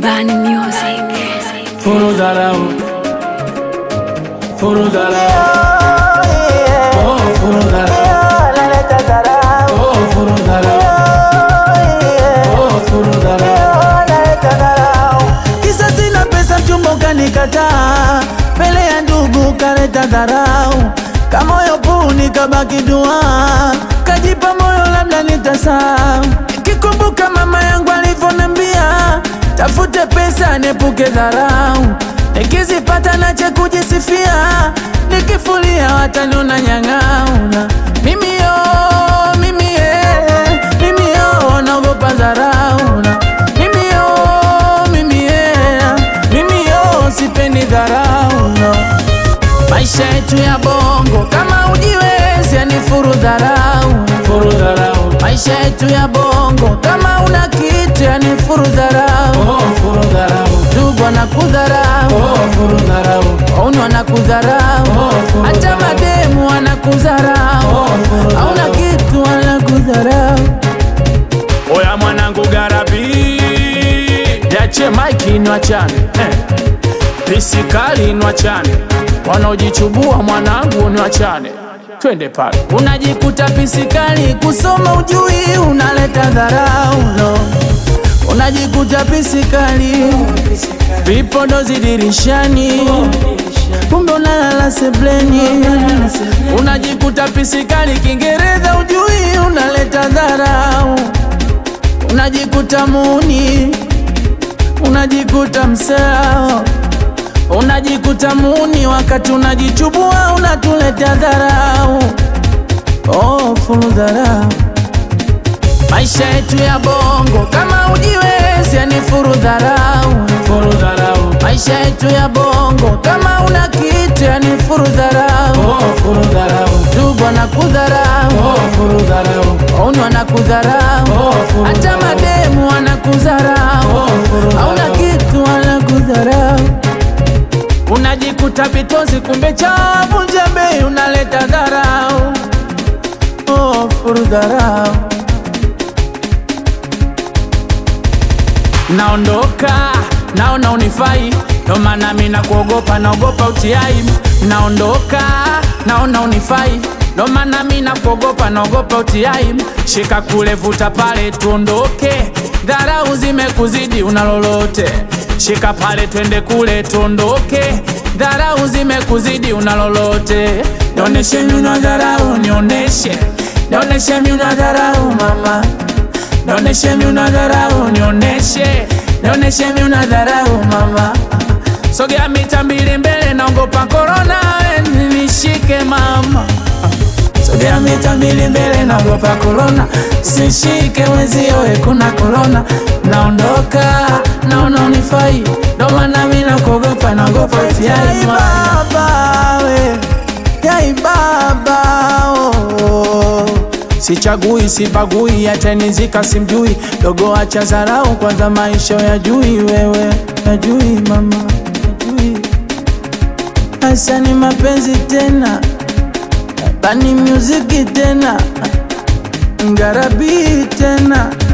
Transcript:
Bani Music. Furu dharau, furu dharau, oh furu dharau, oh furu dharau, oh furu dharau. Kisa sina pesa, mchumba ukanikataa, mbele ya ndugu kaleta dharau, kamoyo puu nikabaki dua, kajipa moyo labda nitasahau, kikumbuka mama yangu alivyoniambia, tafute pesa niepuke dharau, nikizipata nache kujisifia, nikifulia wataniona nyang'auna, mimi yo, mimi ye, mimi yo, naogopa dharau na mimi yo, mimi ye, mimi yo, sipendi dharau no. Maisha yetu ya bongo kama ujiwezi, yani furu dharau. Furu dharau, Maisha yetu ya bongo kama una kitu, yani furu dharau. oh furu dharau, Ndugu wanakudharau, oh furu dharau, wauni wanakudharau, Oh, furu hata dharau. mademu wanakudharau, Oh, furu hauna dharau. kitu wanakudharau. Oya mwanangu garabi, yache maiki nwachane eh. Pisikali nwachane, wanaojichubua mwanangu nwachane, twende pale. Unajikuta pisikali kusoma ujui, unaleta dharau no. Unajikuta pisikali vipodozi dirishani, kumbe unalala sebleni. Unajikuta pisikali Kiingereza ujui, unaleta dharau. Unajikuta muni, unajikuta msao Unajikuta muni wakati unajichubua unatuletea dharau. Oh, fulu dharau. Maisha yetu ya bongo kama ujiwezi, yani furu dharau. Furu dharau, Maisha yetu ya bongo kama una kitu, yani furu dharau. oh furu dharau, Ndugu wanakudharau, oh furu dharau, wauni wanakudharau, Oh, furu hata dharau. mademu wanakudharau, Oh, furu hauna dharau. kitu wanakudharau. Unajikuta vitozi kumbe chavu njembei, unaleta dharau. Oh, furu dharau. Naondoka, naona unifai, ndo maana mi nakuogopa, naogopa utiai. Naondoka, naona unifai, ndo maana mi nakuogopa, naogopa utiai. Shika kule, vuta pale, tuondoke, dharau zimekuzidi, una lolote. Shika pale, twende kule, tuondoke, dharau zimekuzidi, una lolote. Nioneshe mi una dharau, nioneshe, nioneshe mi una dharau mama Nioneshe mi una dharau, nioneshe, nioneshe mi una dharau mama. Sogea mita mbili mbele, naogopa korona, we nishike mama. Sogea mita mbili mbele, naogopa korona, sishike wenzio, we kuna korona. Naondoka, naona unifai, ndo maana mi nakuogopa, naogopa utiai baba we, yai baba oh. Sichagui, sibagui, atanizika simjui, dogo acha zarau, kwanza maisha ya jui, wewe najui mama, najui hasa ni mapenzi tena, bani muziki tena, ngarabi tena